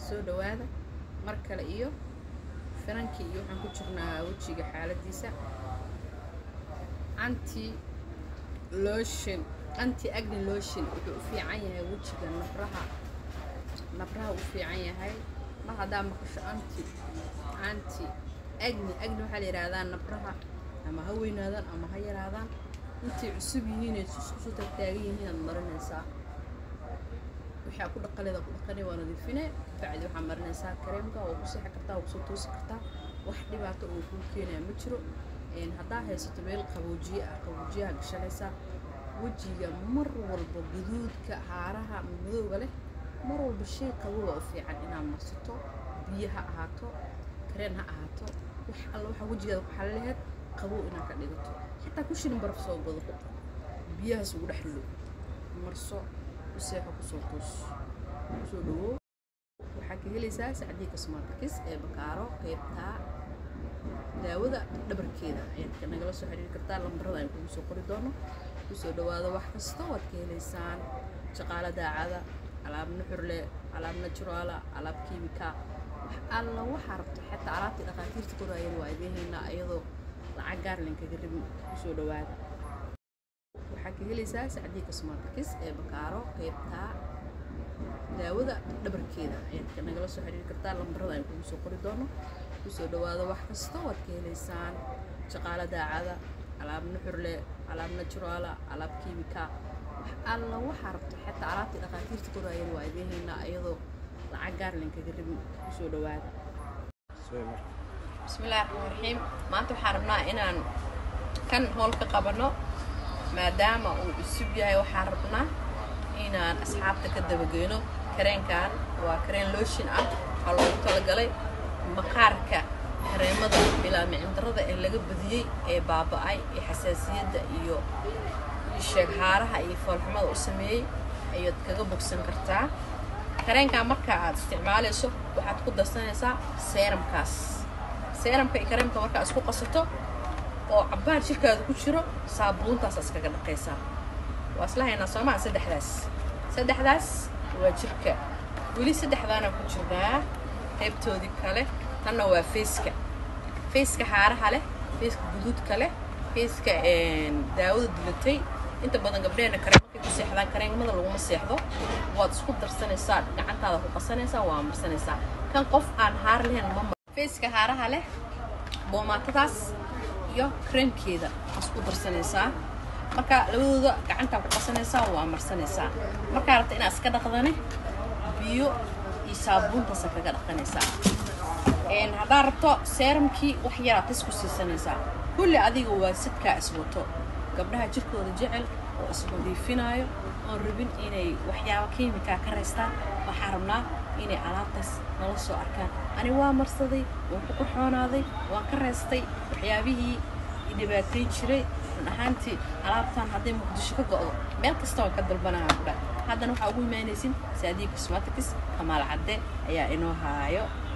soo dhawaada mar kale iyo finankii iyo waxaan ku jirnaa wejiga xaaladiisa anti lotion anti agni lotion wuxuu u fiican yahay wejiga nabraha nabraha u fiican yahay mar haddaa maqasho anti anti agni agni waxaa la yidhaahdaa nabraha ama ha weynaadaan ama ha yaraadaan intay cusub yihiin ay isku tagtaagan yihiin aad marinaysaa waxaa ku dhaqaleeda ku dhaqanay waa nadiifine bacdi waxaa marinaysaa kareemka oo ku seexi kartaa oo kusoo toosi kartaa wax dhibaato oo kuu keenaya ma jiro haddaa haysato meel qaboojiye ah qaboojiyaha gashanaysaa wejiga mar walba guduudka haaraha madowga leh mar walba shay qabowa u fiican inaad marsato biyo ha ahaato kareen ha ahaato wax alla waxaa wejigaada ku xalilaheed qabow inaad ka dhigato xitaa ku shilin baraf soo gado ku biyahaas ugu dhex rido marso u seexo kusoo toos kusoo dhawow waxaa ka helaysaa sacdii cosmaticus ee bakaaro qeybtaa daawada dhabarkeeda ayaad nagala soo xiriiri kartaa lambarada aan kugu soo qori doono kusoo dhawaado wax kasta waad ka helaysaan shaqaalo daacada alaab nuxurle alaab naturaala alaab kiimika wax alla waxaa rabto xataa alaabtii dhakhaatiirta koraayeen waa idiin haynaa iyadoo lacag gaarlen kaga rabin kusoo dhawaada waxaa ka helaysaa sacdii cosmaticus ee bakaaro qeybtaa daawada dhabarkeeda ayaad nagala soo xiriiri kartaa lambarada aan kugu soo qori doono kusoo dhawaado wax kasta waad ka helaysaan shaqaalo daacada alaab nuxurle alaab naturaala alaab kiimika wax alla waxaa rabto xataa alaabtii dhakhaatiirta koraayeen waa idiin haynaa iyadoo lacag gaarlen kaga rabin kusoo dhawaada bismillahi raxmaan raxiim maanta waxaan rabnaa inaan kan hool ka qabano maadaama uu cusub yahay waxaan rabnaa inaan asxaabta ka dabageyno kareenkan waa kareen looshin ah waxaa loogu talagalay maqaarka kareemada bilaa micindarada ee laga badiyey ee baaba-ay ee xasaasiyadda iyo sheeghaaraha iyo foolxumada u sameeyey ayaad kaga bogsan kartaa kareenkan marka aad isticmaalayso waxaad ku darsanaysaa seeramkaas seeramka iyo kareemka markaa isku qasato oo cabbaar jirkaada ku jiro saabuuntaas iskaga dhaqaysaa waa isla haynaa soomaa saddexdaas saddexdaas waa jirka weli saddexdaana ku jirnaa qaybtoodii kale tanna waa fayska fayska haaraha leh fayska guduudka leh fayska daawada dulatay inta badan gabdheena kareen markay ku seexdaan kareenmada laguma seexdo waad isku darsanaysaa gacantaada ku qasanaysaa waa marsanaysaa kan qof aan haar lahayn ma fayska haaraha leh boomaatadaas iyo kareemkeeda isku darsanaysaa marka labadooda gacantaa ku qasanaysaa waa marsanaysaa markaa rabta inaad iska dhaqdane biyo iyo saabuuntaasa kaga dhaqanaysaa haddaad rabto seeramkii wax yaraad tis ku siisanaysaa kulli adiga waa sidkaa iswato gabdhaha jirkooda jecel oo isnadiifinaayo oon rabin inay waxyaaba kiimikaa ka raystaan waxaa rabnaa inay alaabtaas nala soo arkaan ani waa marsaday waan ku qaxoonaaday waan ka raystay waxyaabihii dhibaatay jiray run ahaantii alaabtan hadday muqdisho ka go'do meel kasta waan ka dalbanaha kudha haddana waxaa ugu imaanaysin saadiya cosmaticus kamaal cadde ayaa inoo haayo